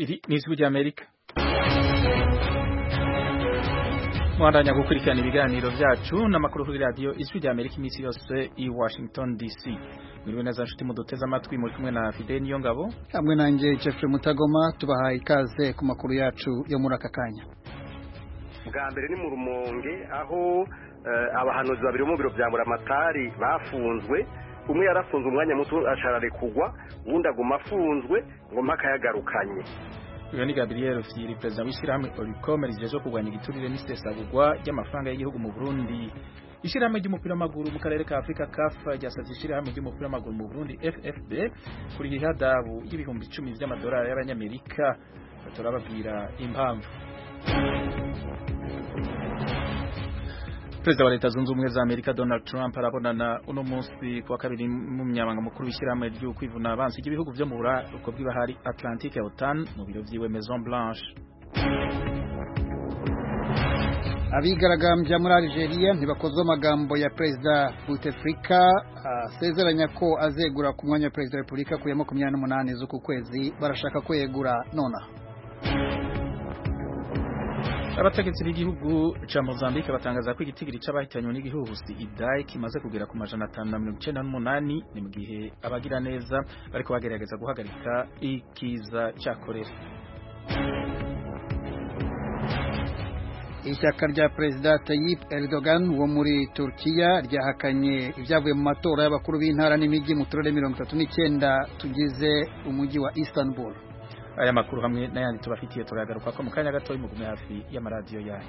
iri ni ijwi ry'amerika mwandanya gukurikirana ibiganiro byacu n'amakuru kuri radiyo ijwi ry'amerika iminsi yose i washington dc mwiriwe neza nshuti muduteze amatwi muri kumwe na fide niyo ngabo hamwe nanjye jeffrey mutagoma tubahaye ikaze ku makuru yacu yo muri aka kanya bwa mbere ni mu rumonge aho abahanuzi babiri bo mu biro bya muramatari bafunzwe umwe yarafunze umwanya muto ashararekugwa uwundi aguma afunzwe ngo mpaka yagarukanye uyu ni gabriel fiyiri perezida w'ishyirahamwe oricom rijeje kurwanya igiturire n'isesagurwa ry'amafaranga y'igihugu mu burundi ishyirahamwe ry'umupira w'amaguru mu karere ka afurika kafa ryasabye ishyirahamwe ry'umupira w'amaguru mu burundi ffb kuri ihadabu y'ibihumbi icumi by'amadolari y'abanyamerika turababwira impamvu Perezida wa leta zunze ubumwe za Amerika Donald Trump arabonana uno munsi kuwa kabiri mu myabanga mukuru w'ishyirahamwe ryo kwivuna abansi ry'ibihugu byo mu buraruko bw'ibahari Atlantique OTAN mu biro vyiwe Maison Blanche abigaragambya muri Algeria ntibakozwe amagambo ya Perezida Bouteflika asezeranya ko azegura ku mwanya wa Perezida wa Repubulika ku ya makumyabiri n'umunani z'uku kwezi barashaka ko yegura nonaha abategetsi b'igihugu ca Mozambique batangaza ko igitigiri c'abahitanywe n'igihuhusi Idai kimaze kugera ku majana atanu na mirongo icenda n'umunani ni mu gihe abagira neza bariko bagerageza guhagarika ikiza ca korera ishyaka rya perezida Tayyip Erdogan wo muri Turkiya ryahakanye ibyavuye mu matora y'abakuru b'intara n'imijyi mu turere mirongo itatu n'icyenda tugize umujyi wa Istanbul aya makuru hamwe n'ayandi tubafitiye turagaruka ko mu kanya gato mugume hafi y'amaradiyo yayo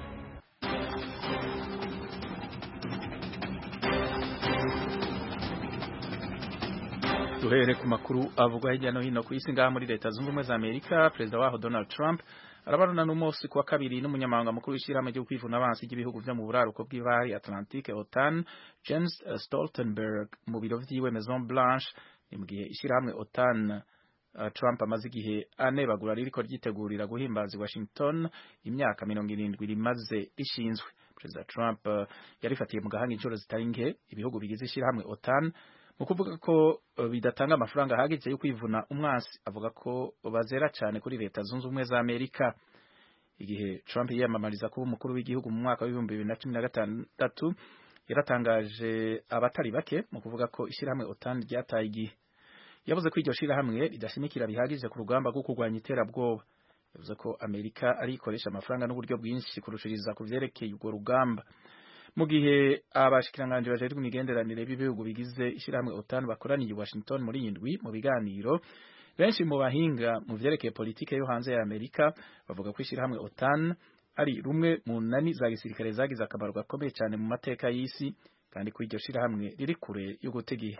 duhere ku makuru avugwa hirya no hino ku isi ngaha muri leta zunze ubumwe za amerika perezida waho donald trump arabarana n'umunsi kuwa kabiri n'umunyamabanga mukuru w'ishyirahamwe ryo kwivuna abansi ry'ibihugu vyo mu buraruko bw'ibahari atlantique otan james stoltenberg mu biro vyiwe maison blanche ni mu gihe ishyirahamwe otan Trump amaze igihe anebagura ririko ryitegurira guhimbaza Washington imyaka mirongo irindwi rimaze rishinzwe Perezida Trump yarifatiye mu gahanga inshuro zitari nke ibihugu bigize ishyirahamwe OTAN mu kuvuga ko bidatanga amafaranga ahagije yo kwivuna umwansi avuga ko bazera cyane kuri leta zunze ubumwe za Amerika igihe Trump yiyamamariza kuba umukuru w'igihugu mu mwaka w'ibihumbi bibiri na cumi na gatandatu yaratangaje abatari bake mu kuvuga ko ishyirahamwe OTAN ryataye igihe yavuze ko iryo shirahamwe ridashimikira bihagije ku rugamba rwo kurwanya iterabwoba yavuze ko Amerika ari ikoresha amafaranga n'uburyo bwinshi kurushiriza ku vyerekeye urwo rugamba mu gihe abashikiranganje bajejwe imigenderanire b'ibihugu bigize ishirahamwe OTAN bakoraniye Washington muri indwi mu biganiro benshi mu bahinga mu vyerekeye politike yo hanze ya Amerika bavuga ko ishirahamwe OTAN ari rumwe mu nani za gisirikare zagize akamaro gakomeye cyane mu mateka y'isi kandi ko iryo shirahamwe riri kure yo gutegiye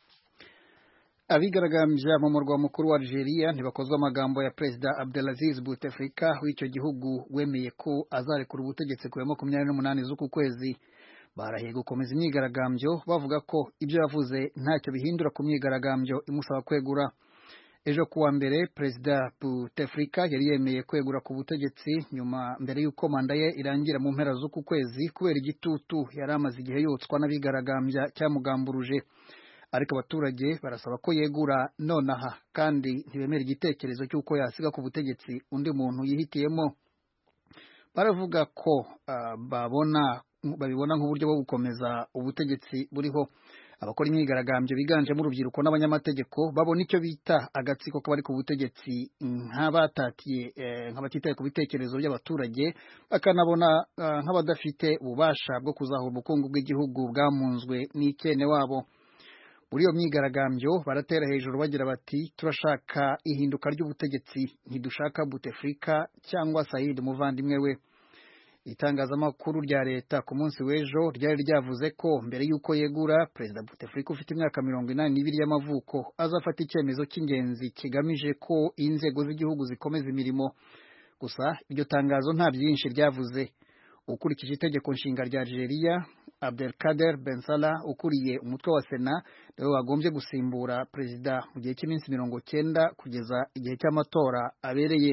abigaragambya mu murwa mukuru wa Algeria ntibakozwe amagambo ya Perezida Abdelaziz Bouteflika w'icyo gihugu wemeye ko azarekura ubutegetsi ku ya makumyabiri n'umunani z'uku kwezi barahiye gukomeza imyigaragambyo bavuga ko ibyo yavuze ntacyo bihindura ku myigaragambyo imusaba kwegura ejo kuwa mbere Perezida Bouteflika yari yemeye kwegura ku butegetsi nyuma mbere y'uko manda ye irangira mu mpera z'uku kwezi kubera igitutu yari amaze igihe yotswa n'abigaragambya cyamugamburuje ariko abaturage barasaba ko yegura nonaha kandi ntibemera igitekerezo cy'uko yasiga ku butegetsi undi muntu yihitiyemo baravuga ko uh, babona babibona nk'uburyo bwo gukomeza ubutegetsi buriho abakora imyigaragambyo biganjemo urubyiruko n'abanyamategeko babona icyo bita agatsiko k'abari ku butegetsi nk'abatatiye eh, nk'abatitaye ku bitekerezo by'abaturage bakanabona uh, nk'abadafite ububasha bwo kuzahura ubukungu bw'igihugu bwamunzwe n'ikene wabo muri iyo myigaragambyo baratera hejuru bagira bati turashaka ihinduka ry'ubutegetsi ntidushaka Bouteflika cyangwa Said umuvandimwe we itangazamakuru rya leta ku munsi w'ejo ryari ryavuze ko mbere y'uko yegura perezida Bouteflika ufite imyaka mirongo inani n'ibiri y'amavuko azafata icyemezo cy'ingenzi kigamije ko inzego z'igihugu zikomeza imirimo gusa iryo tangazo nta byinshi ryavuze ukurikije itegeko nshinga rya Algeria Abdelkader Ben Salah ukuriye umutwe wa Sena niwe wagombye gusimbura perezida mu gihe cy'iminsi mirongo cyenda kugeza igihe cy'amatora abereye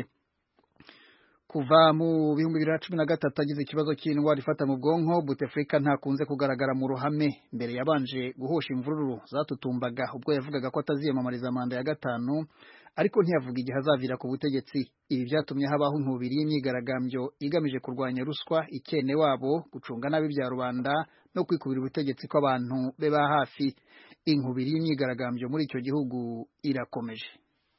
kuva mu bihumbi bibiri na cumi na gatatu agize ikibazo cy'indwara ifata mu bwonko Bouteflika ntakunze kugaragara mu ruhame mbere yabanje guhosha imvururu zatutumbaga ubwo yavugaga ko ataziyamamariza manda ya gatanu ariko ntiyavuga igihe azavira ku butegetsi ibi byatumye habaho inkubiri y'imyigaragambyo igamije kurwanya ruswa ikene wabo gucunga nabi bya rubanda no kwikubira ubutegetsi kw'abantu be ba hafi inkubiri y'imyigaragambyo muri icyo gihugu irakomeje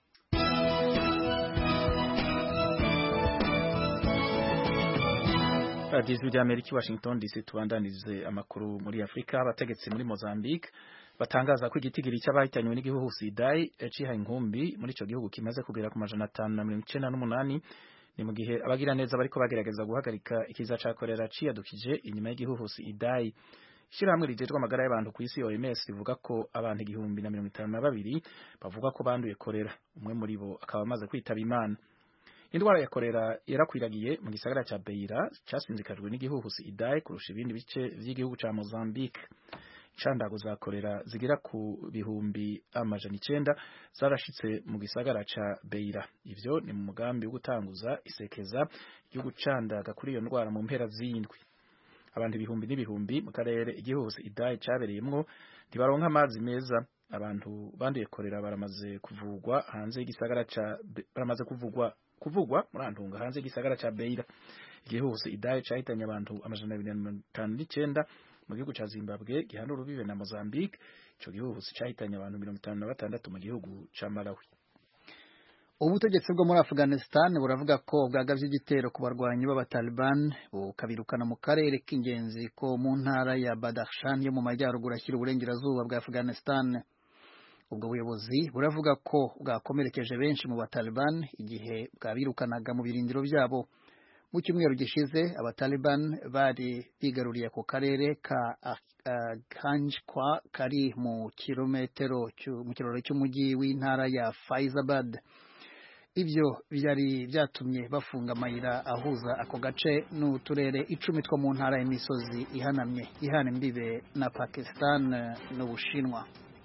radiyo ijwi ry'amerika i washington dc tubandanize amakuru muri afurika abategetsi muri mozambique batangaza ko igitigiri cy'abahitanywe n'igihugu sidai cihaye inkumbi muri icyo gihugu kimaze kugera ku majana atanu na mirongo icenda n'umunani ni mu gihe abagira neza bariko bagerageza guhagarika ikiza ca korera ciyadukije inyuma y'igihugu sidai ishyirahamwe rijejwe amagara y'abantu ku isi OMS rivuga ko abantu igihumbi na mirongo itanu na babiri bavuga ko banduye korera umwe muri bo akaba amaze kwitaba imana indwara ya korera yarakwiragiye mu gisagara ca Beira casinzikajwe n'igihuhusi Idai kurusha ibindi bice vy'igihugu ca Mozambique candago za korera zigira ku bihumbi amajana icenda zarashitse mu gisagara ca Beira ivyo ni mu mugambi wo gutanguza isekeza ryo gucandaga kuri iyo ndwara mu mpera z'indwi abantu ibihumbi n'ibihumbi mu karere igihuhusi Idai cabereyemwo ntibaronka amazi meza abantu banduye korera baramaze kuvugwa hanze y'igisagara ca baramaze kuvugwa kuvugwa muri antunga hanze y'igisagara ca Beira igihuhusi Idai cahitanye abantu amajana abiri na mirongo itanu n'icenda mu gihugu ca Zimbabwe gihana urubibe na Mozambique ico gihuhusi cahitanye abantu mirongo itanu na batandatu mu gihugu ca Malawi ubutegetsi bwo muri Afghanistan buravuga ko bwagavye igitero ku barwanyi b'abataliban bukabirukana mu karere k'ingenzi ko mu ntara ya Badakhshan yo mu majyaruguru ashyira uburengerazuba bwa Afghanistan ubwo buyobozi buravuga ko bwakomerekeje benshi mu bataliban igihe bwabirukanaga mu birindiro byabo mu cyumweru gishize abataliban bari bigaruriye ako karere ka Ganjkwa kari mu kilometero mu kiraro cy'umujyi w'intara ya Faizabad ibyo byari byatumye bafunga amayira ahuza ako gace n'uturere icumi two mu ntara y'imisozi ihanamye ihana imbibe na Pakistan n'Ubushinwa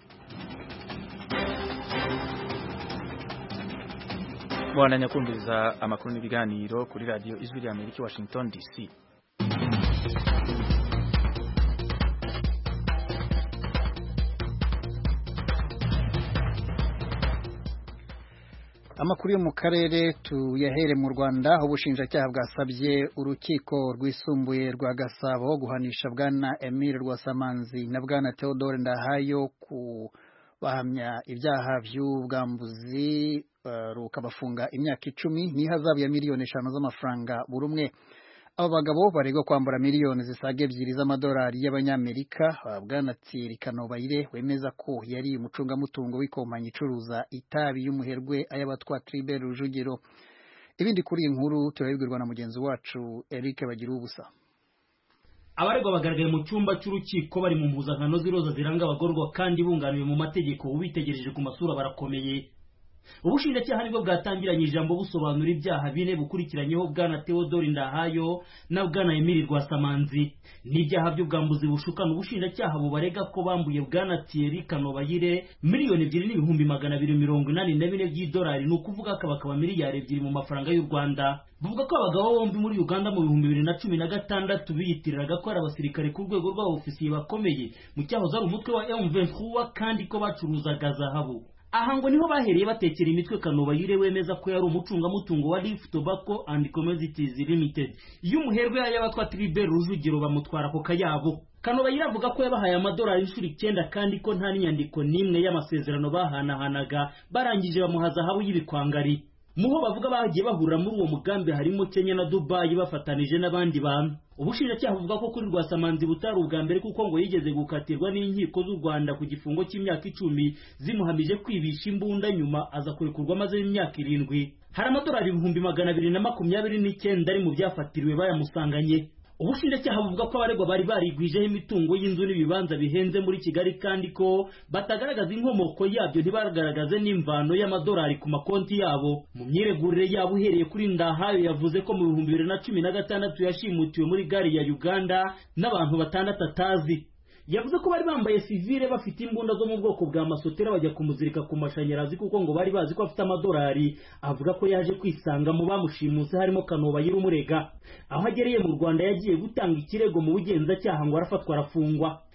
mubandanya kumviriza amakuru n'ibiganiro kuri radiyo ijwi rya amerika i washington dc amakuru yo mu karere tuyahere mu rwanda aho ubushinjacyaha bwasabye urukiko rwisumbuye rwa gasabo guhanisha bwana emile rwasamanzi na bwana theodore ndahayo ku bahamya ibyaha by'ubwambuzi rukabafunga imyaka icumi n'ihazabu ya miliyoni eshanu z'amafaranga buri umwe aba bagabo baregwa kwambura miliyoni zisaga ebyiri z'amadolari y'abanyamerika bwana Thierry Kanobayire wemeza ko yari umucungamutungo w'ikompanyi icuruza itabi y'umuherwe ay'abatwa Tribert Rujugiro ibindi kuri iyi nkuru turabibwirwa na mugenzi wacu Eric Bagira ubusa abaregwa bagaragaye mu cyumba cy'urukiko bari mu mpuzankano z'iroza ziranga abagororwa kandi bunganiwe mu mategeko ubitegereje ku masura barakomeye ubushinjacyaha nibwo bwatangiranye ijambo busobanura ibyaha bine bukurikiranyeho bwana Theodore Ndahayo na bwana Emile Rwasamanzi n'ibyaha by'ubwambuzi bushukana ubushinjacyaha bubarega ko bambuye bwana Thierry Kanobayire miliyoni ebyiri n'ibihumbi magana abiri mirongo inani na bine by'idolari ni ukuvuga ko bakaba miliyari ebyiri mu mafaranga y'u Rwanda buvuga ko abagabo bombi muri Uganda mu bihumbi bibiri na cumi na gatandatu biyitiriraga ko ari abasirikare ku rwego rw'abofisiye bakomeye mu cyahoze ari umutwe wa M23 kandi ko bacuruzaga zahabu aha ngo niho bahereye batekera imitwe Kanobayire wemeza ko yari umucungamutungo wa Leaf Tobacco and Commodities Limited iyo umuherwe y'abatwa Tribert Rujugiro bamutwara ako kayabo Kanobayire avuga ko yabahaye amadolari inshuro icyenda kandi ko nta n'inyandiko n'imwe y'amasezerano bahanahanaga barangije bamuha zahabu y'ibikwangari muho bavuga bagiye bahurira muri uwo mugambi harimo Kenya na Dubai bafatanije n'abandi bantu ubushinjacyaha buvuga ko kuri Rwasamanzi butari ubwa mbere kuko ngo yigeze gukatirwa n'inkiko z'u Rwanda ku gifungo cy'imyaka icumi zimuhamije kwibisha imbunda nyuma aza kurekurwa maze imyaka irindwi hari amadolari ibihumbi magana abiri na makumyabiri n'icyenda ari mu byafatiriwe bayamusanganye ubushinjacyaha buvuga ko abaregwa bari barigwijeho imitungo y'inzu n'ibibanza bihenze muri kigali kandi ko batagaragaza inkomoko yabyo ntibagaragaze n'imvano y'amadolari ku makonti yabo mu myiregurire yabo uhereye kuri ndahayo yavuze ko mu bihumbi bibiri na cumi na gatandatu yashimutiwe muri gari ya uganda n'abantu batandatu atazi yavuze ko bari bambaye sivile bafite imbunda zo mu bwoko bwa masotera bajya kumuzirika ku mashanyarazi kuko ngo bari bazi ko afite amadolari avuga ko yaje kwisanga mu bamushimuse harimo Kanobayire umurega aho agereye mu Rwanda yagiye gutanga ikirego mu bugenzacyaha ngo arafatwa arafungwa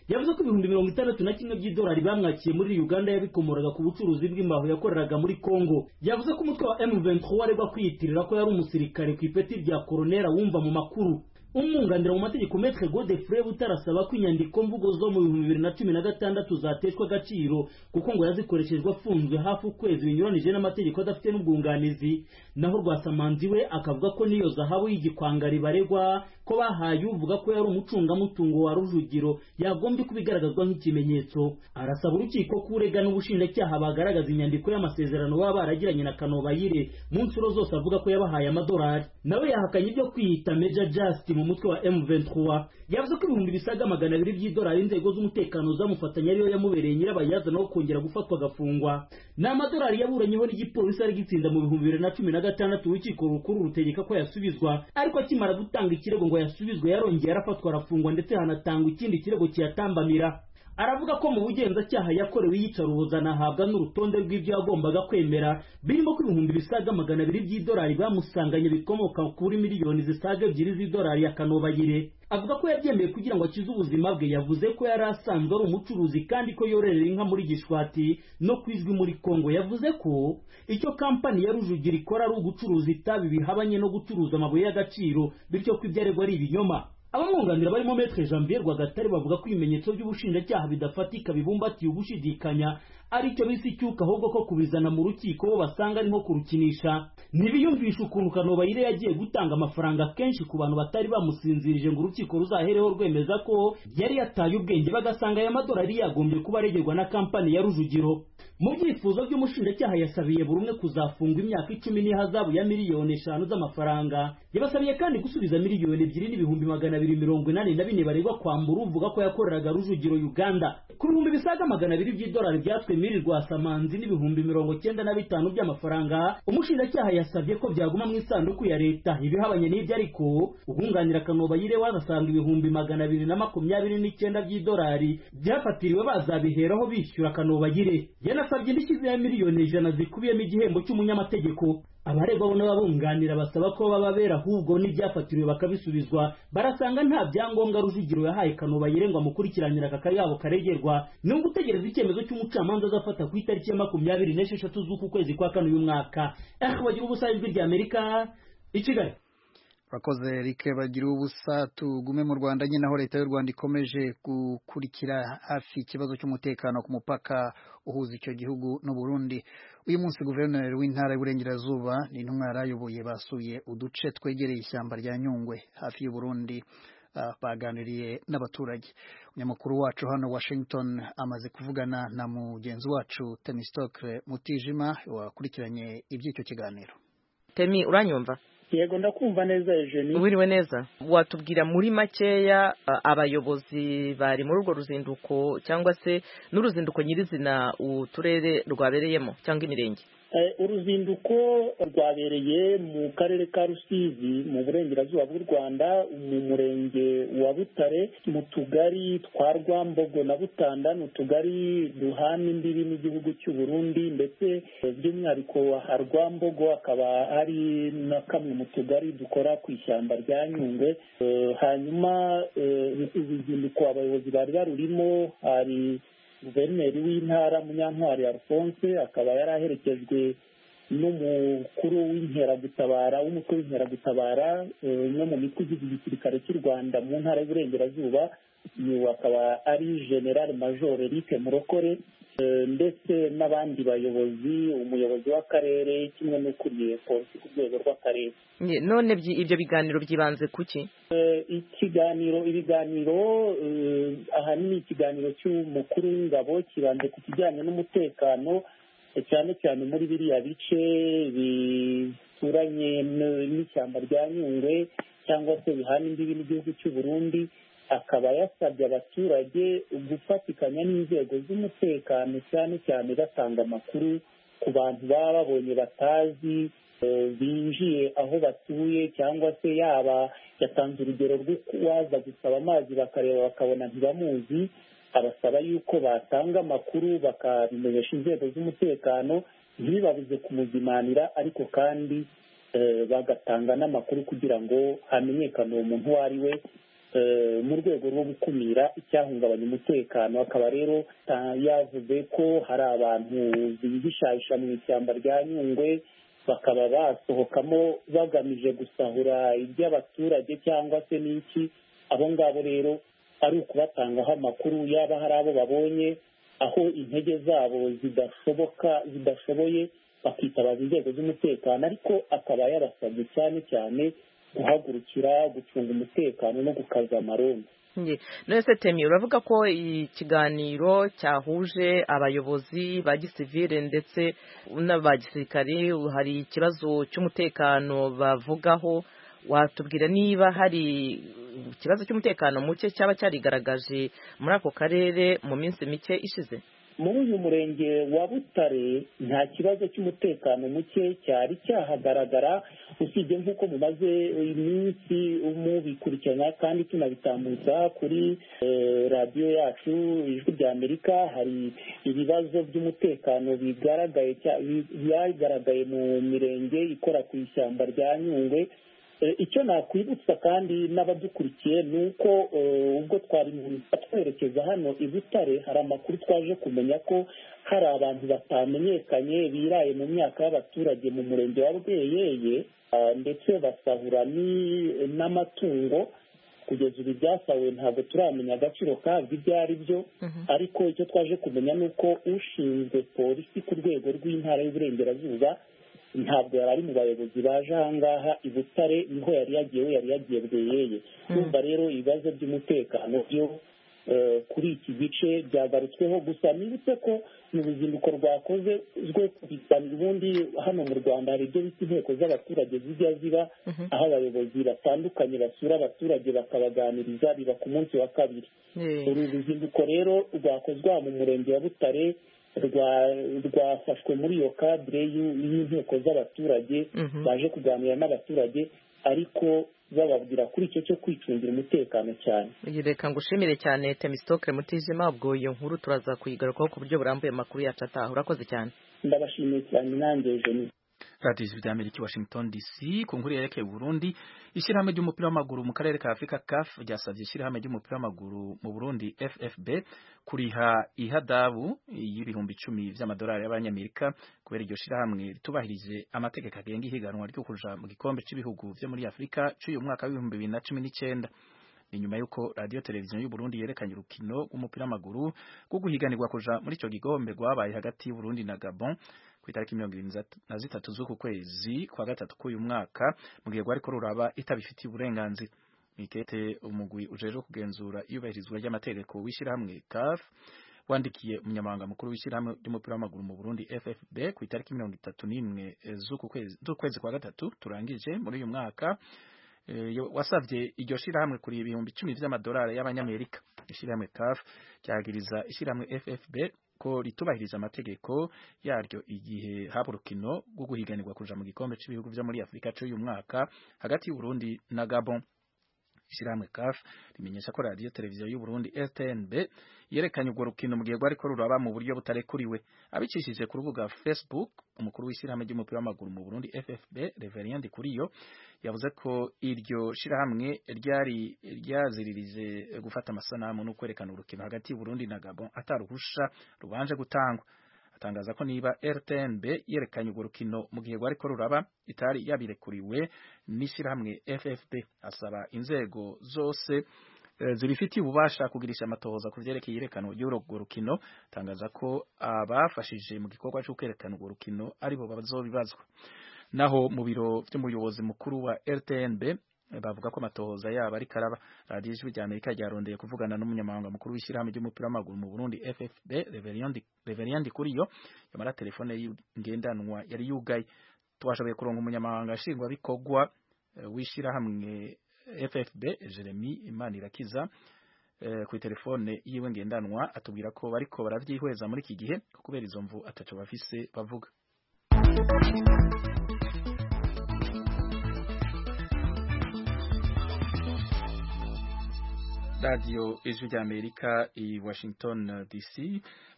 yavuze ko ibihumbi mirongo itandatu na kimwe by'idolari bamwakiye muri uganda yabikomoraga ku bucuruzi bw'imbaho yakoreraga muri congo yavuze ko umutwe wa m23 aregwa kwiyitirira ko yari umusirikare ku ipeti rya koronera wumva mu makuru umwunganira mu mategeko metre godefrey butarasaba ko inyandiko mvugo zo mu bihumbi bibiri na cumi na gatandatu zateshwa agaciro kuko ngo yazikoreshejwe afunzwe hafi ukwezi binyuranije n'amategeko adafite n'ubwunganizi naho rwasamanzi we akavuga ko n'iyo zahabu y'igikwangari baregwa ko bahaye uvuga ko yari umucungamutungo wa rujugiro yagombye kuba igaragazwa nk'ikimenyetso arasaba urukiko ko urega n'ubushinjacyaha bagaragaza inyandiko y'amasezerano baba baragiranye na kanobayire mu nshuro zose avuga ko yabahaye amadolari nawe yahakanye ibyo kwiyita meja just mu mutwe wa M23 yavuze ko ibihumbi bisaga magana abiri by'idolari inzego z'umutekano zamufatanya ariyo yamubereye nyirabayazana wo kongera gufatwa agafungwa ni amadolari yaburanyeho n'igipolisi ari gitsinda mu bihumbi bibiri na cumi na gatandatu urukiko rukuru rutegeka ko yasubizwa ariko akimara gutanga ikirego ngo yasubizwe yarongeye arafatwa arafungwa ndetse hanatangwa ikindi kirego kiyatambamira aravuga ko mu bugenzacyaha yakorewe iyicaruboza anahabwa n'urutonde rw'ibyo yagombaga kwemera birimo ko ibihumbi bisaga magana abiri by'idolari bamusanganye bikomoka kuri miliyoni zisaga ebyiri z'idolari ya kanobayire avuga ko yabyemeye kugira ngo akize ubuzima bwe yavuze ko yari asanzwe ari umucuruzi kandi ko yororera inka muri gishwati no ku izwi muri kongo yavuze ko icyo kampani ya rujugira ikora ari ugucuruza itabi bihabanye no gucuruza amabuye y'agaciro bityo ko ibyo aregwa ari ibinyoma abamwunganira barimo metre janvier rwagatare bavuga ko ibimenyetso by'ubushinjacyaha bidafatika bibumbatiye ugushidikanya ari cyo bise icyuka ahubwo ko kubizana mu rukiko bo basanga ari nko kurukinisha ntibiyumvisha ukuntu kanobayire yagiye gutanga amafaranga kenshi ku bantu batari bamusinzirije ngo urukiko ruzahereho rwemeza ko yari yataye ubwenge bagasanga aya madolari yagombye kuba aregerwa na kampani ya rujugiro mu byifuzo by'umushinjacyaha yasabiye buri umwe kuzafungwa imyaka icumi n'ihazabu ya miliyoni eshanu z'amafaranga yabasabiye kandi gusubiza miliyoni ebyiri n'ibihumbi magana abiri mirongo inani na bine baregwa kwambura uvuga ko yakoreraga rujugiro uganda ku bihumbi bisaga magana abiri by'idolari byatwe miri rwasamanzi n'ibihumbi mirongo cyenda na bitanu by'amafaranga umushinjacyaha yasabye ko byaguma mu isanduku ya leta ibihabanye n'ibyo ariko ubwunganira kanobayire wanasanga ibihumbi magana abiri na makumyabiri n'icyenda by'idolari byafatiriwe bazabiheraho bishyura kanobayire yanasabye indishyi ya miliyoni ijana zikubiyemo igihembo cy'umunyamategeko abaregwa bo n'ababunganira basaba ko baba bera ahubwo n'ibyafatiriwe bakabisubizwa barasanga nta byangombwa rujugiro yahaye kanobayire ngo amukurikiranire aka kayabo karegerwa ni ugutegereza icyemezo cy'umucamanza azafata ku itariki ya makumyabiri n'esheshatu z'uku kwezi kwa kane uyu mwaka eh bagira ubusa ijwi rya amerika i kigali urakoze Eric bagira ubusa tugume mu Rwanda nyine aho leta y'u Rwanda ikomeje gukurikira hafi ikibazo cy'umutekano ku mupaka uhuza icyo gihugu n'u Burundi uyu munsi guverineri w'intara y'uburengerazuba ni intumwa yarayoboye basuye uduce twegereye ishyamba rya Nyungwe hafi y'u Burundi uh, baganiriye n'abaturage umunyamakuru wacu hano Washington amaze kuvugana na mugenzi wacu Temistokle Mutijima wakurikiranye iby'icyo kiganiro Temi uranyumva yego ndakumva neza Eugenie wiriwe neza watubwira muri makeya abayobozi bari muri urwo ruzinduko cyangwa se n'uruzinduko nyirizina uturere rwabereyemo cyangwa imirenge uruzinduko rwabereye mu karere ka rusizi mu burengerazuba bw'u rwanda mu murenge wa butare mu tugari twa rwambogo na butanda ni utugari duhana imbibi n'igihugu cy'u burundi ndetse by'umwihariko ha rwambogo akaba ari na kamwe mu tugari dukora ku ishyamba rya nyungwe hanyuma uruzinduko abayobozi bari barurimo hari guverineri w'intara munyantwari alphonse akaba yari aherekejwe n'umukuru w'inkeragutabara w'umutwe w'inkeragutabara umwe mu mitwe igize igisirikare cy'u rwanda mu ntara y'uburengerazuba uyu akaba ari general major eric murokore ndetse n'abandi bayobozi umuyobozi w'akarere kimwe n'ukuriye polisi ku rwego rw'akarere none ibyo biganiro byibanze kuki ikiganiro ibiganiro ahanini ikiganiro cy'umukuru w'ingabo kibanze ku kijyanye n'umutekano cyane cyane muri biriya bice bituranye n'ishyamba rya nyungwe cyangwa se bihana imbibi n'igihugu cy'u Burundi akaba yasabye abaturage gufatikanya n'inzego z'umutekano cyane cyane batanga amakuru ku bantu baba babonye batazi binjiye aho batuye cyangwa se yaba yatanze urugero rw'uwaza gusaba amazi bakareba bakabona ntibamuzi abasaba yuko batanga amakuru bakabimenyesha inzego z'umutekano ntibibabuze kumuzimanira ariko kandi bagatanga n'amakuru kugira ngo hamenyekane uwo muntu uwo ari we mu rwego rwo gukumira icyahungabanya umutekano akaba rero yavuze ko hari abantu bihishahisha mu ishyamba rya nyungwe bakaba basohokamo bagamije gusahura iby'abaturage cyangwa se n'iki abo ngabo rero ari ukubatangaho amakuru yaba hari abo babonye aho intege zabo zidashoboka zidashoboye bakitabaza inzego z'umutekano ariko akaba yabasabye cyane cyane guhagurukira gucunga umutekano no gukaza amarondo none se temi uravuga ko ikiganiro cyahuje abayobozi ba gisivire ndetse n'aba gisirikare hari ikibazo cy'umutekano bavugaho watubwira niba hari ikibazo cy'umutekano muke cyaba cyarigaragaje muri ako karere mu minsi mike ishize muri uyu murenge wa butare nta kibazo cy'umutekano muke cyari cyahagaragara usibye nk'uko mumaze iminsi mubikurikirana kandi tunabitambutsa kuri radiyo yacu ijwi rya amerika hari ibibazo by'umutekano bigaragaye byagaragaye mu mirenge ikora ku ishyamba rya nyungwe icyo nakwibutsa kandi n'abadukurikiye ni uko ubwo twari twerekeza hano i butare hari amakuru twaje kumenya ko hari abantu batamenyekanye biraye mu myaka y'abaturage mu murenge wa bweyeye ndetse basahura n'amatungo kugeza ubu ibyasahuwe ntabwo turamenya agaciro kabyo ibyo ari byo ariko icyo twaje kumenya ni uko ushinzwe polisi ku rwego rw'intara y'uburengerazuba ntabwo yari ari mu bayobozi baje aha ngaha i butare niho yari yagiye we yari yagiye bweyeye kumva rero ibibazo by'umutekano byo kuri iki gice byagarutsweho gusa nibutse ko mu ruzinduko rwakoze rwo kubisanira ubundi hano mu rwanda hari ibyo bita inteko z'abaturage zijya ziba aho abayobozi batandukanye basura abaturage bakabaganiriza biba ku munsi wa kabiri uru ruzinduko rero rwakozwe mu murenge wa butare rwafashwe muri iyo kadire y'inteko z'abaturage baje kuganira n'abaturage ariko bababwira kuri icyo cyo kwicungira umutekano cyane reka ngushimire cyane temisitoke mutijima ubwo iyo nkuru turaza kuyigarukaho ku buryo burambuye amakuru yacu ataha urakoze cyane ndabashimiye cyane nanjye jeni radiyo ijwi rya amerika washington dc ku nkuru yerekeye burundi ishyirahamwe ry'umupira w'amaguru mu karere ka afurika caf ryasabye ishyirahamwe ry'umupira w'amaguru mu burundi ffb kuriha ihadabu y'ibihumbi icumi by'amadolari y'abanyamerika kubera iryo shyirahamwe ritubahirije amategeko agenga ihiganwa ryo kuja mu gikombe cy'ibihugu byo muri afurika cy'uyu mwaka w'ibihumbi bibiri na cumi n'icyenda ni nyuma y'uko radiyo televiziyo y'u Burundi yerekanye urukino rw'umupira w'amaguru rwo guhiganirwa kuja muri icyo gikombe rwabaye hagati y'Uburundi na Gabon ku itariki mirongo irindwi na zitatu z'uku kwezi kwa gatatu k'uyu mwaka mu gihe rwariko ruraba itabifitiye uburenganzira mikete umugwi ujejwe kugenzura iyubahirizwa ry'amategeko w'ishyirahamwe CAF wandikiye umunyamabanga mukuru w'ishyirahamwe ry'umupira w'amaguru mu Burundi FFB ku itariki mirongo itatu n'imwe z'ukwezi kwa gatatu turangije muri uyu mwaka wasabye iryo shirahamwe kuri ibihumbi icumi vy'amadolari y'abanyamerika ishirahamwe CAF ryagiriza ishirahamwe FFB ko ritubahiriza amategeko yaryo igihe haba urukino rwo guhiganirwa kuja mu gikombe cy'ibihugu vyo muri Afurika cy'uyu mwaka hagati y'Uburundi na Gabon ishirahamwe CAF rimenyesha ko radio televiziyo y'u Burundi RTNB yerekanye urwo rukino mu gihe rwariko ruraba mu buryo butarekuriwe abicishije ku rubuga Facebook umukuru w'ishirahamwe ry'umupira w'amaguru mu Burundi FFB Reverien Kuriyo yavuze ko iryo shirahamwe ryari ryaziririje gufata amasanamu no kwerekana urukino hagati y'u Burundi na Gabon ataruhusha rubanje gutangwa atangaza ko niba RTNB yerekanye urwo rukino mu gihe rwariko ruraba itari yabirekuriwe n'ishirahamwe FFB asaba inzego zose zibifitiye ububasha kugirisha amatohoza ku vyerekeye iyerekanwa ry'urwo rukino tangaza ko abafashije mu gikorwa cyo kwerekana urwo rukino aribo bazobibazwa naho mu biro vy'umuyobozi mukuru wa RTNB bavuga ko amatohoza yabo ari karaba radiyo ijwi rya amerika ryarondeye kuvugana n'umunyamabanga mukuru w'ishyirahamwe ry'umupira w'amaguru mu burundi ffb reverien kuriyo yamara telefone ngendanwa yari yugaye twashoboye kuronga umunyamabanga nshingwabikorwa w'ishyirahamwe ffb jeremy imanirakiza ku telefone yiwe ngendanwa atubwira ko bariko baravyihweza muri iki gihe kubera izo mvu ataco bafise bavuga radiyo ijwi rya amerika i washington dc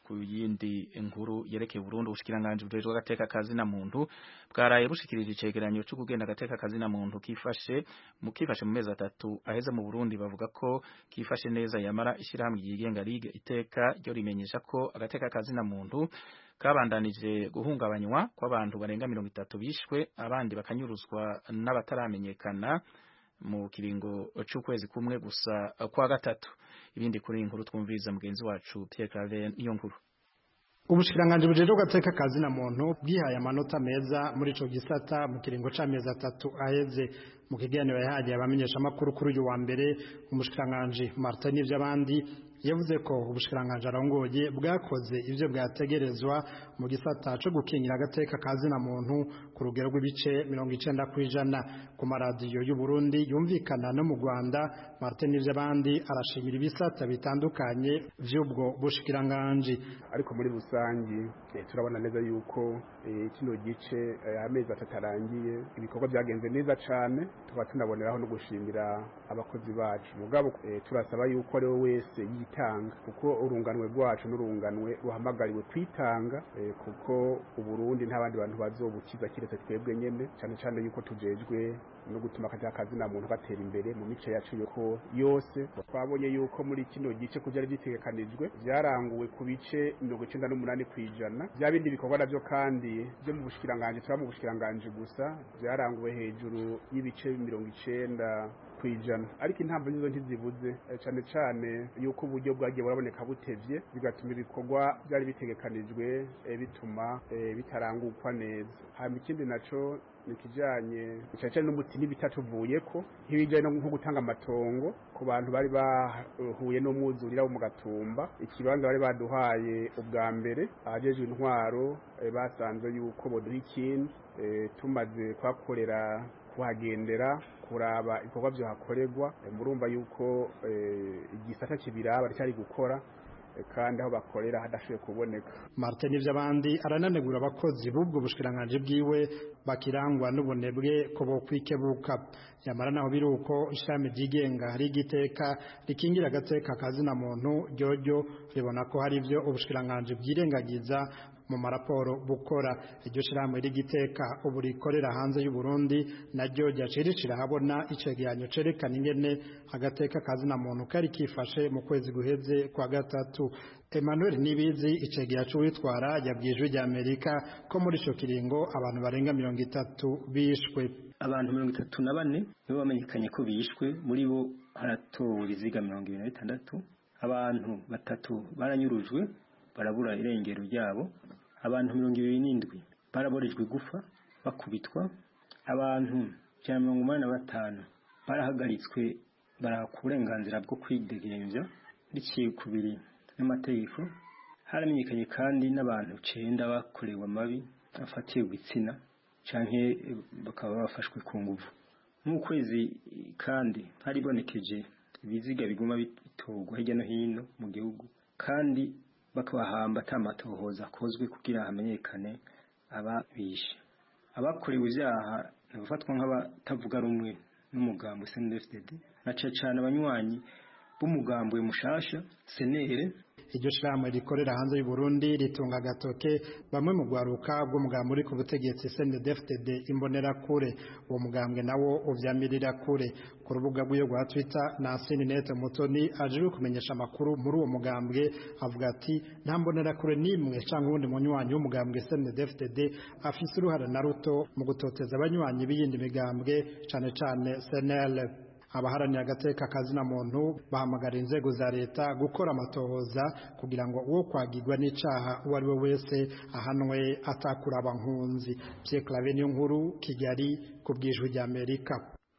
ku yindi nkuru yerekeye Burundi ubushikiranganje bujejwe agateka kazi na muntu bwaraye bushikirije icegeranyo cyo kugenda agateka kazi na muntu kifashe mu kifashe mu mezi atatu aheze mu Burundi bavuga ko kifashe neza yamara ishirahamwe yigenga ligue iteka ryo rimenyesha ko agateka kazi na muntu kabandanije guhungabanywa kw'abantu barenga mirongo itatu bishwe abandi bakanyuruzwa n'abataramenyekana mu kiringo c'ukwezi kumwe gusa kwa gatatu ibindi kuri inkuru twumviriza mugenzi wacu Pierre Claver niyo nkuru ubushikiranganje bujejwe gateka kazi na muntu bwihaye amanota meza muri ico gisata mu kiringo c'amezi atatu aheze mu kiganiro yahagiye abamenyesha amakuru kuri uyu wa mbere umushikiranganje Martin n'ivy'abandi yavuze ko ubushikiranganje arongoye bwakoze ivyo bwategerezwa mu gisata co gukingira agateka kazi na muntu ku rugero rw'ibice mirongo icenda kw'ijana ku maradiyo y'u Burundi yumvikana no mu Rwanda Martin n'ivy'abandi arashimira ibisata bitandukanye vy'ubwo bushikiranganje ariko muri rusangi eh, turabona neza yuko eh, kino gice eh, amezi atatu arangiye ibikorwa byagenze neza cane tukaba tunaboneraho no gushimira abakozi bacu mugabo eh, turasaba yuko ari we wese yitanga kuko urunganwe rwacu n'urunganwe ruhamagariwe kwitanga eh, kuko uburundi nta bandi bantu bazobukiza kiretse twebwe nyene cane cane yuko tujejwe no gutuma akazi kazi na muntu gatera imbere mu mice yacu yuko yose twabonye yuko muri kino gice kuvyari bitegekanijwe vyaranguwe ku bice mirongo icenda n'umunani kw'ijana vya bindi bikorwa navyo kandi vyo mu bushikiranganje tuba mu bushikiranganje gusa vyaranguwe hejuru y'ibice mirongo icenda kwijana ariko intambo nizo ntizibuze eh, cane cane yuko uburyo bwagiye buraboneka butevye bigatuma ibikorwa byari bitegekanijwe eh, bituma eh, bitarangukwa neza hama ikindi naco nikijanye cyane n'umuti n'ibitatuvuyeko nk'ibijanye nko gutanga amatongo ku bantu bari bahuye n'umwuzurira wo mu gatumba ikibanza bari baduhaye ubwa mbere abajejwe intwaro eh, basanze yuko boduha ikindi eh, tumaze kuhakorera kuhagendera kuraba ibikorwa byohakorerwa eh, murumva yuko eh, igisata kibiraba cyari gukora kandi aho bakorera hadashoboye kuboneka Martin ivy'abandi arananegura abakozi b'ubwo bushikiranganje bwiwe bakirangwa n'ubunebwe ko bo kwikebuka yamara naho biruko ishami ryigenga hari igiteka rikingira agateka kazi na muntu ryoryo ribona ko hari ivyo ubushikiranganje byirengagiza mu maraporo bukora iryo shirahamwe rigiteka ubu rikorera hanze y'u Burundi naryo ryacirishira habona icegeranyo cerekana ingene agateka kazi na muntu kari kifashe mu kwezi guheze kwa gatatu Emmanuel Nibizi icegera c'uwitwara yabwijwe rya Amerika ko muri ico kiringo abantu barenga mirongo itatu bishwe abantu mirongo itatu na bane nibo bamenyekanye ko bishwe muri bo haratowe ibiziga mirongo ibiri na bitandatu abantu batatu baranyurujwe barabura irengero ryabo abantu mirongo ibiri n'indwi baraborejwe igufa bakubitwa abantu ijana mirongo umunani na batanu barahagaritswe baraka uburenganzira bwo kwidegemvya biciye ku biri n'amategeko haramenyekanye kandi n'abantu cenda bakorewe amabi afatiye gitsina canke bakaba bafashwe ku nguvu nk'ukwezi kandi haribonekeje ibiziga biguma bitorwa hirya no hino mu gihugu kandi bakabahamba atamatohoza akozwe kugira hamenyekane ababishe abakorewe ivyaha ntibafatwa nk'abatavuga rumwe n'umugambo CNDD-FDD na cane abanywanyi b'umugambwe mushasha senere iryo shirahamwe rikorera hanze y'u Burundi ritunga agatoke bamwe mu gwaruka bw'umugambi uri ku butegetsi CNDD-FDD imbonera kure uwo mugambwe nawo uvyamirira kure ku rubuga rw'iyo rwa Twitter Nasini Net Mutoni aje kumenyesha amakuru muri uwo mugambwe avuga ati nta mbonera kure nimwe cyangwa uwundi munywanyi w'umugambwe CNDD-FDD afise uruhara na ruto mu gutoteza abanywanyi b'iyindi migambwe cane cane CNL abaharanira agateka kazi na muntu bahamagara inzego za leta gukora amatohoza kugira ngo uwo kwagirwa n'icaha uwo ari we wese ahanwe atakuraba nkunzi Pierre Claver niyo nkuru Kigali ku bwijwi rya Amerika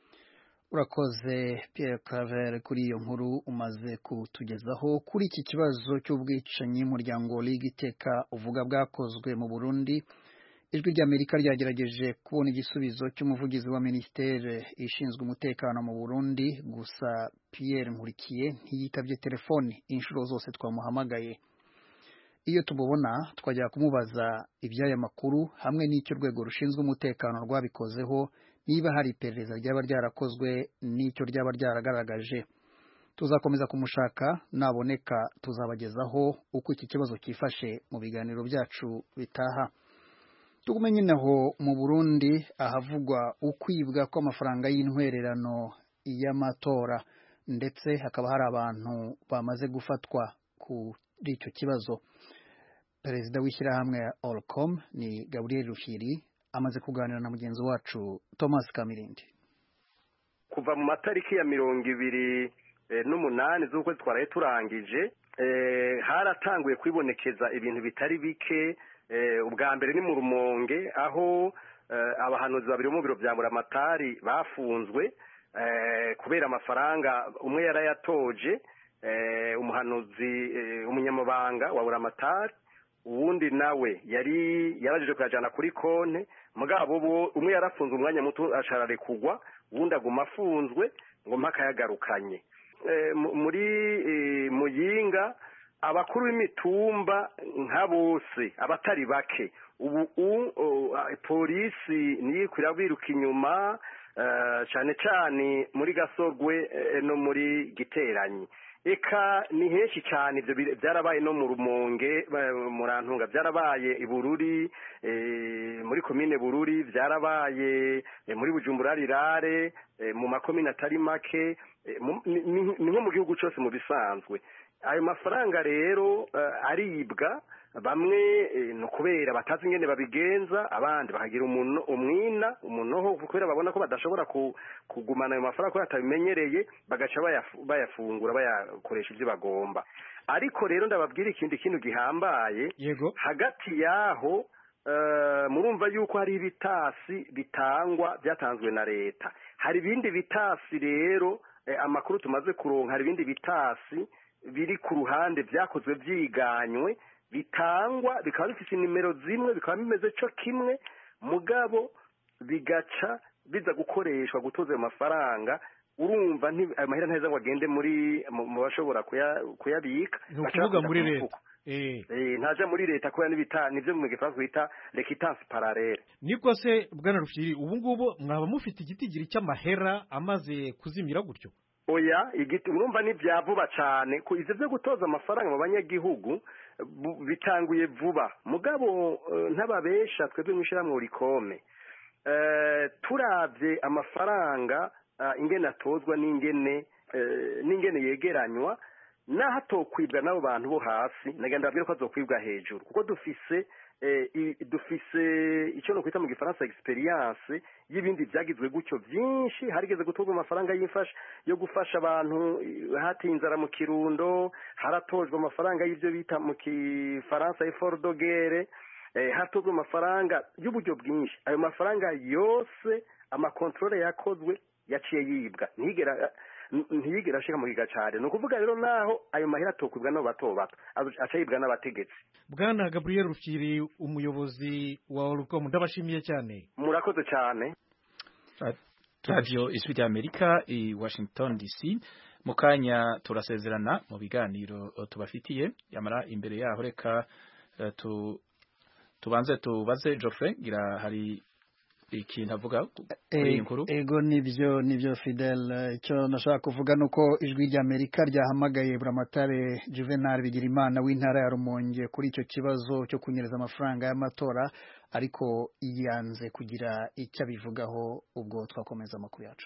urakoze Pierre Claver kuri iyo nkuru umaze kutugezaho kuri iki kibazo cy'ubwicanyi muryango Ligue iteka uvuga bwakozwe mu Burundi ijwi ry'amerika ryagerageje kubona igisubizo cy'umuvugizi wa minisiteri ishinzwe umutekano mu burundi gusa Pierre nkurikiye ntiyitabye telefoni inshuro zose twamuhamagaye iyo tumubona twajya kumubaza iby'aya makuru hamwe n'icyo urwego rushinzwe umutekano rwabikozeho niba hari iperereza ryaba ryarakozwe n'icyo ryaba ryaragaragaje tuzakomeza kumushaka naboneka tuzabagezaho uko iki kibazo cyifashe mu biganiro byacu bitaha tugume nyine aho mu burundi ahavugwa ukwibwa kw'amafaranga y'intwererano y'amatora ndetse hakaba hari abantu bamaze gufatwa kuri icyo kibazo perezida w'ishyirahamwe ya Olcom ni Gabriel Rufyiri amaze kuganira na mugenzi wacu Thomas Kamirindi kuva mu matariki ya mirongo ibiri n'umunani z'ukwezi twaraye turangije haratanguye kwibonekeza ibintu bitari bike ubwa mbere ni mu rumonge aho abahanuzi babiri bo mu biro bya muramatari bafunzwe kubera amafaranga umwe yarayatoje umuhanuzi umunyamabanga wa buramatari uwundi nawe yari yarajije kuyajyana kuri konti mugabo bo umwe yarafunze umwanya muto asharare kugwa uwundi aguma afunzwe ngo mpaka yagarukanye muri muyinga abakuru b'imitumba nka bose abatari bake ubu polisi niyo ikwira biruka inyuma cyane cyane muri gasorwe no muri giteranyi eka ni henshi cyane ibyo byarabaye no mu rumonge murantunga byarabaye i bururi muri komine bururi byarabaye muri bujumbura rirare mu makomine atari make ni nko mu gihugu cyose mu bisanzwe ayo mafaranga rero aribwa bamwe ni ukubera batazi ingene babigenza abandi bakagira umwina umunoho kubera babona ko badashobora kugumana ayo mafaranga kubera batabimenyereye bagaca bayafungura bayakoresha ibyo bagomba ariko rero ndababwira ikindi kintu gihambaye hagati y'aho murumva yuko hari ibitasi bitangwa byatanzwe na leta hari ibindi bitasi rero amakuru tumaze kuronka hari ibindi bitasi biri ku ruhande byakozwe byiganywe bitangwa bikaba bifite nimero zimwe bikaba bimeze cyo kimwe mugabo bigaca biza gukoreshwa gutoza ayo mafaranga urumva ayo mahera ntaheza ngo agende muri mu bashobora kuyabika ni ukuvuga muri leta ntaja muri leta kubera n'ibita nivyo mu gifaransa bita requittance parallele niko se bwana rufyiri ubu ngubu mwaba mufite igitigiri cy'amahera amaze kuzimira gutyo oya igiti urumva ni bya vuba cyane ku ivyo byo gutoza amafaranga mu banyagihugu bitanguye vuba mugabo ntababesha twebwe mw'ishyirahamwe urikome turabye amafaranga ingene atozwa n'ingene n'ingene yegeranywa naho atokwibwa n'abo bantu bo hasi nagenda babwira ko azokwibwa hejuru kuko dufise dufise icyo no kwita mu gifaransa experience y'ibindi byagizwe gutyo byinshi harigeze gutozwa amafaranga y'imfasha yo gufasha abantu hatiye inzara mu kirundo haratojwe amafaranga y'ibyo bita mu kifaransa effort de guerre hatozwe amafaranga y'uburyo bwinshi ayo mafaranga yose amakontorore yakozwe yaciye yibwa ntigera ntiyigera ashika mu giga cyane ni ukuvuga rero naho ayo mahera atokwibwa n'abo bato bato aca yibwa n'abategetsi bwana gabriel rufyiri umuyobozi wa orucom ndabashimiye cyane murakoze cyane radiyo ijwi ry'amerika i washington dc mu kanya turasezerana mu biganiro tubafitiye yamara imbere yaho reka tubanze tubaze Geoffrey gira hari ikintu avuga kuri iyi nkuru ego nibyo nibyo fidel icyo nashaka kuvuga ni uko ijwi ry'amerika ryahamagaye buramatare juvenal bigirimana w'intara ya rumonge kuri icyo kibazo cyo kunyereza amafaranga y'amatora ariko yanze kugira icyo abivugaho ubwo twakomeza amakuru yacu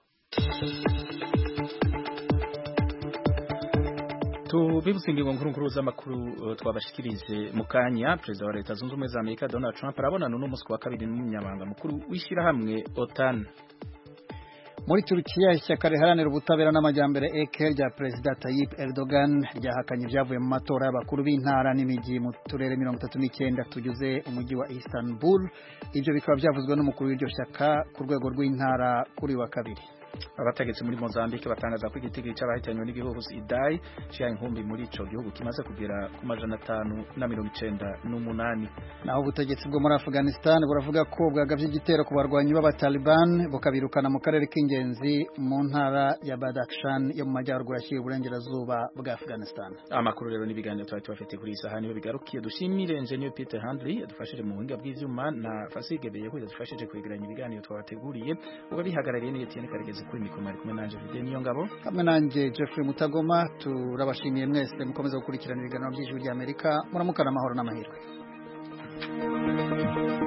tubibutse ingingo nkuru nkuru z'amakuru twabashikirije mu kanya perezida wa leta zunze ubumwe za amerika donald trump arabonana n'umunsi wa kabiri n'umunyamabanga mukuru w'ishyirahamwe otan muri turukiya ishyaka riharanira ubutabera n'amajyambere eke rya perezida Tayyip Erdogan ryahakanye ibyavuye mu matora y'abakuru b'intara n'imijyi mu turere mirongo itatu n'icyenda tugize umujyi wa Istanbul ibyo bikaba byavuzwe n'umukuru w'iryo shyaka ku rwego rw'intara kuri wa kabiri abategetsi muri Mozambique batangaza ko igitego cy'abahitanywe n'igihuhusi Idai cyaha inkumbi muri ico gihugu kimaze kugera ku majana atanu na mirongo icenda n'umunani naho ubutegetsi bwo muri Afghanistan buravuga ko bwagavye igitero ku barwanyi b'abataliban bukabirukana mu karere k'ingenzi mu ntara ya Badakhshan yo mu majyaruguru ashyira uburengerazuba bwa Afghanistan amakuru rero n'ibiganiro twari tubafite kuri iyi saha niho bigarukiye dushimire engineer Peter Handley yadufashije mu buhinga bw'ivyuma na Fasige Beye ko yadufashije kwegeranya ibiganiro twabateguriye uba bihagarariye ni Etienne Karegezi kuri mikoro ari kumwe nanjye Fidel niyo ngabo hamwe nanjye Jeffrey Mutagoma turabashimiye mwese mukomeza gukurikirana ibiganiro by'ijwi ry'Amerika muramukana amahoro n'amahirwe